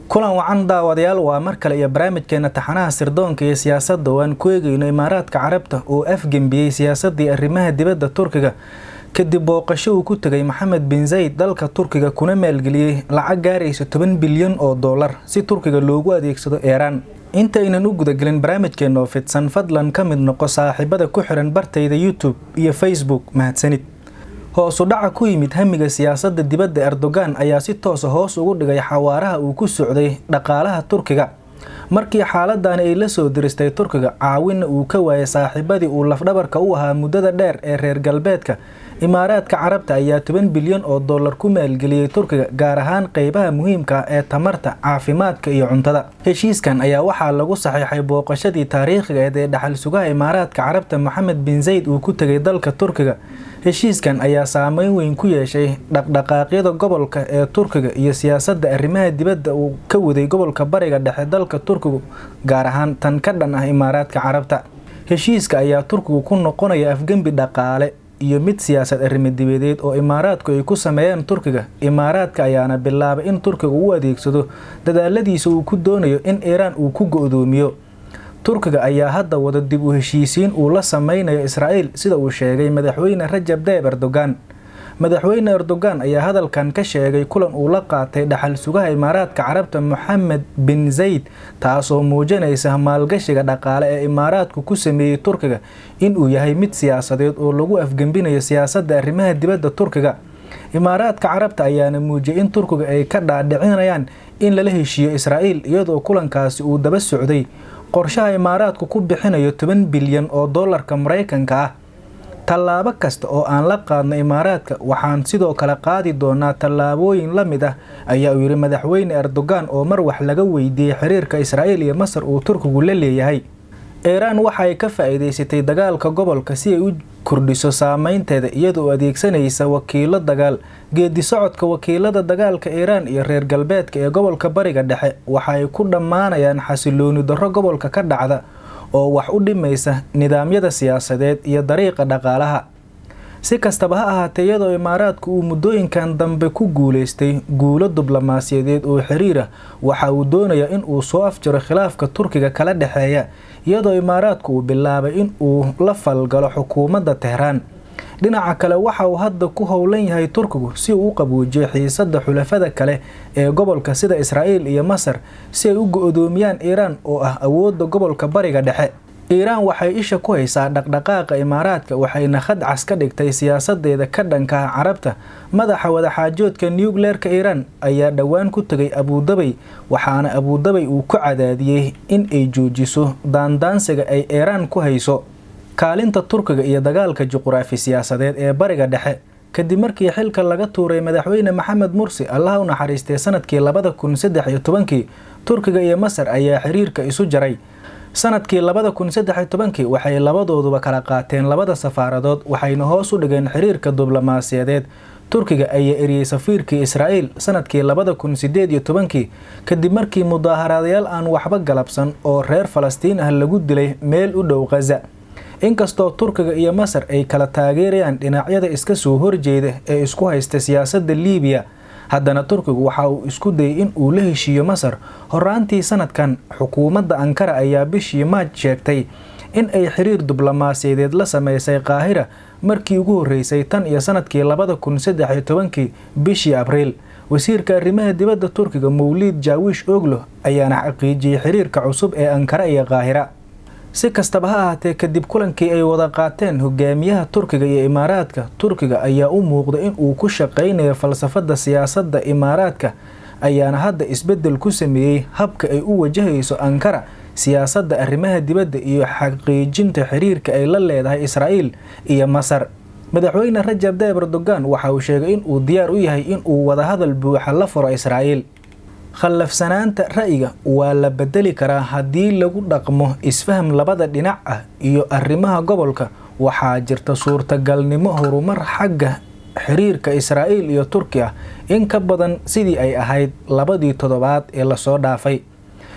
kulan wacan daawadayaal waa mar kale iyo barnaamijkeena taxanaha sirdoonka iyo siyaasadda oo aan ku eegayno imaaraadka carabta oo afgembiyey siyaasadii arrimaha dibadda turkiga kadib booqasho uu ku tegay maxamed bin zayd dalka turkiga kuna maalgeliyey lacag gaaraysa toban bilyan oo dollar si turkiga loogu adeegsado eeraan intaynan u gudagelin barnaamijkeena oo fidsan fadlan ka mid noqo saaxiibada ku xiran bartayda youtube iyo facebook mahadsanid hoosu dhaca ku yimid hamiga siyaasadda dibadda erdogan ayaa si toosa hoos ugu dhigay xawaaraha uu ku socday dhaqaalaha turkiga markii xaaladani ay la soo diristay turkiga caawinna uu ka waayay saaxiibadii uu lafdhabarka u ahaa muddada dheer ee reer galbeedka imaaraadka carabta ayaa toban bilyan oo dollar ku maalgeliyey turkiga gaar ahaan qeybaha muhiimka ah ee tamarta caafimaadka iyo cuntada heshiiskan ayaa waxaa lagu saxiixay booqashadii taariikhigeed ee dhaxal sugaha imaaraadka carabta moxamed bin zayd uu ku tegay dalka turkiga heshiiskan ayaa saameyn weyn ku yeeshay dhaqdhaqaaqyada gobolka ee turkiga iyo siyaasadda arrimaha dibadda uu ka waday gobolka bariga dhexe dalka turkigu gaar ahaan tan ka dhan ah imaaraadka carabta heshiiska ayaa turkigu ku noqonaya afgembi dhaqaale iyo mid siyaasad arrimo dibadeed oo imaaraadku ay ku sameeyeen turkiga imaaraadka ayaana bilaabay in turkiga u adeegsado dadaaladiisa uu ku doonayo in iiraan uu ku go-doomiyo turkiga ayaa hadda wada dib u heshiisiin uu la sameynayo israa'iil sida uu sheegay madaxweyne rajab tayyib erdogan madaxweyne erdogan ayaa hadalkan ka sheegay kulan uu la qaatay dhaxal sugaha imaaraadka carabta moxamed bin zayd taasoo muujinaysa maalgashiga dhaqaale ee imaaraadku ku sameeyey turkiga inuu yahay mid siyaasadeed oo lagu afgembinayo siyaasadda arrimaha dibadda turkiga imaaraadka carabta ayaana muujiyay in turkiga ay ka dhaadhicinayaan in lala heshiiyo israa'iil iyadoo kulankaasi uu daba socday qorshaha imaaraadku ku bixinayo toban bilyan oo dollarka maraykanka ah tallaabo kasta oo aan la qaadno imaaraadka waxaan sidoo kale qaadi doonaa tallaabooyin la mid ah ayaa uu yidhi madaxweyne erdogan oo mar wax laga weydiiyey xiriirka israa'iil iyo masar uu turkigu la leeyahay iiraan waxa ay ka faa'iidaysatay dagaalka gobolka si ay u kordhiso saameynteeda iyadoo adeegsanaysa wakiilo dagaal geedi socodka wakiilada dagaalka iiraan iyo reer galbeedka ee gobolka bariga dhexe waxa ay ku dhammaanayaan xasilooni darro gobolka ka dhacda oo wax u dhimaysa nidaamyada siyaasadeed iyo dariiqa dhaqaalaha si kastaba ha ahaatee iyadoo imaaraadku uu muddooyinkan dambe ku guulaystay guulo diblomaasiyadeed oo xiriir ah waxa uu doonayaa in uu soo afjaro khilaafka turkiga kala dhexeeya iyadoo imaaraadku uu bilaabay in uu la falgalo xukuumadda tehraan dhinaca kale waxa uu hadda ku howlan yahay turkigu si uu u qabuujiyo xiisadda xulafada kale ee gobolka sida israa'iil iyo masar si ay u go-doomiyaan iiraan oo ah awoodda gobolka bariga dhexe iiraan waxay isha ku haysaa dhaqdhaqaaqa imaaraadka waxayna khadcas ka dhigtay siyaasadeeda ka dhanka ah carabta madaxa wadaxaajoodka nucleerka iiraan ayaa dhowaan ku tegay abuudabay waxaana abuudabay uu ku cadaadiyey in ay joojiso daandaansiga ay iiraan ku hayso kaalinta turkiga iyo dagaalka juquraafi siyaasadeed ee bariga dhexe kadib markii xilka laga tuuray madaxweyne maxamed mursi allaha u naxariistay sanadkii labada kun saddex iyo tobankii turkiga iyo masar ayaa xiriirka isu jaray sanadkii labada kun saddex iyo tobankii waxay labadooduba kala qaateen labada safaaradood waxayna hoos u dhigeen xiriirka diblomaasiyadeed turkiga ayaa eriyey safiirkii israa'iil sanadkii labada kun sideed iyo tobankii kadib markii mudaaharaadayaal aan waxba galabsan oo reer falastiin ah lagu dilay meel u dhow khaza inkastoo turkiga iyo masar ay kala taageerayaan dhinacyada iska soo horjeeda ee isku haysta siyaasadda liibiya haddana turkigu waxa uu isku dayay in uu la heshiiyo masar horaantii sanadkan xukuumadda ankara ayaa bishii maaj sheegtay in ay xiriir diblomaasiyadeed la sameysay qaahira markii ugu horreysay tan iyo sanadkii labada kun saddex iyo tobankii bishii abriil wasiirka arrimaha dibadda turkiga mawliid jaawish oglo ayaana xaqiijiyey xiriirka cusub ee ankara iyo qaahira si kastaba ha ahaatee kadib kulankii ay wada qaateen hogaamiyaha turkiga iyo imaaraadka turkiga ayaa u muuqda in uu ku shaqaynayo falsafadda siyaasadda imaaraadka ayaana hadda isbeddel ku sameeyey habka ay u wajahayso ankara siyaasadda arrimaha dibadda iyo xaqiijinta xiriirka ay la leedahay israa'iil iyo masar madaxweyne rajab tayyib erdogan waxa uu sheegay in uu diyaar u yahay in uu wadahadal buuxa la furo israa'iil khallafsanaanta ra'yiga waa la bedeli karaa haddii lagu dhaqmo isfaham labada dhinac ah iyo arrimaha gobolka waxaa jirta suurtagalnimo horumar xagga xiriirka israa'iil iyo turki ah in ka badan sidii ay ahayd labadii toddobaad ee lasoo dhaafay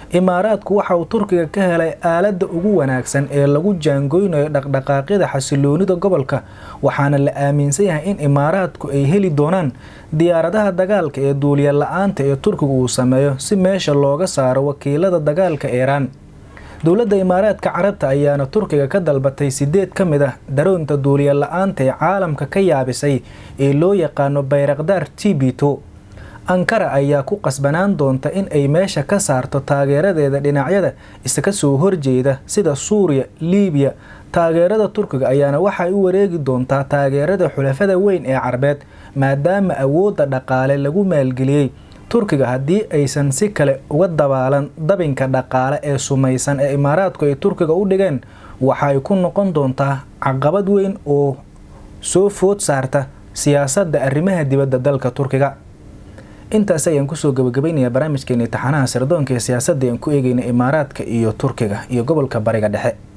imaaraadku waxa uu turkiga ka helay aaladda ugu wanaagsan ee lagu jaangoynayo dhaqdhaqaaqyada xasiloonida gobolka waxaana la aaminsan yahay in imaaraadku ay heli doonaan diyaaradaha dagaalka ee duuliya la-aanta ee turkiga uu sameeyo si meesha looga saaro wakiilada dagaalka iiraan dowladda imaaraadka carabta ayaana turkiga ka dalbatay sideed ka mid ah daroonta duuliya la-aanta ee caalamka ka yaabisay ee loo yaqaano bayrakdaar tibito ankara ayaa ku qasbanaan doonta in ay meesha ka saarto taageeradeeda dhinacyada iska soo horjeeda sida suuriya liibiya taageerada turkiga ayaana waxay u wareegi doontaa taageerada xulafada weyn ee carbeed maadaama awoodda dhaqaale lagu maalgeliyey turkiga haddii aysan si kale uga dabaalan dabinka dhaqaale ee sumaysan ee imaaraadku ay turkiga u dhigeen waxay ku noqon doontaa caqabad weyn oo soo food saarta siyaasadda arrimaha dibadda dalka turkiga intaas ayaan kusoo gabagabaynayaa barnaamijkeeni taxanaha sirdoonka ee siyaasadda aan ku eegayna imaaraadka iyo turkiga iyo gobolka bariga dhexe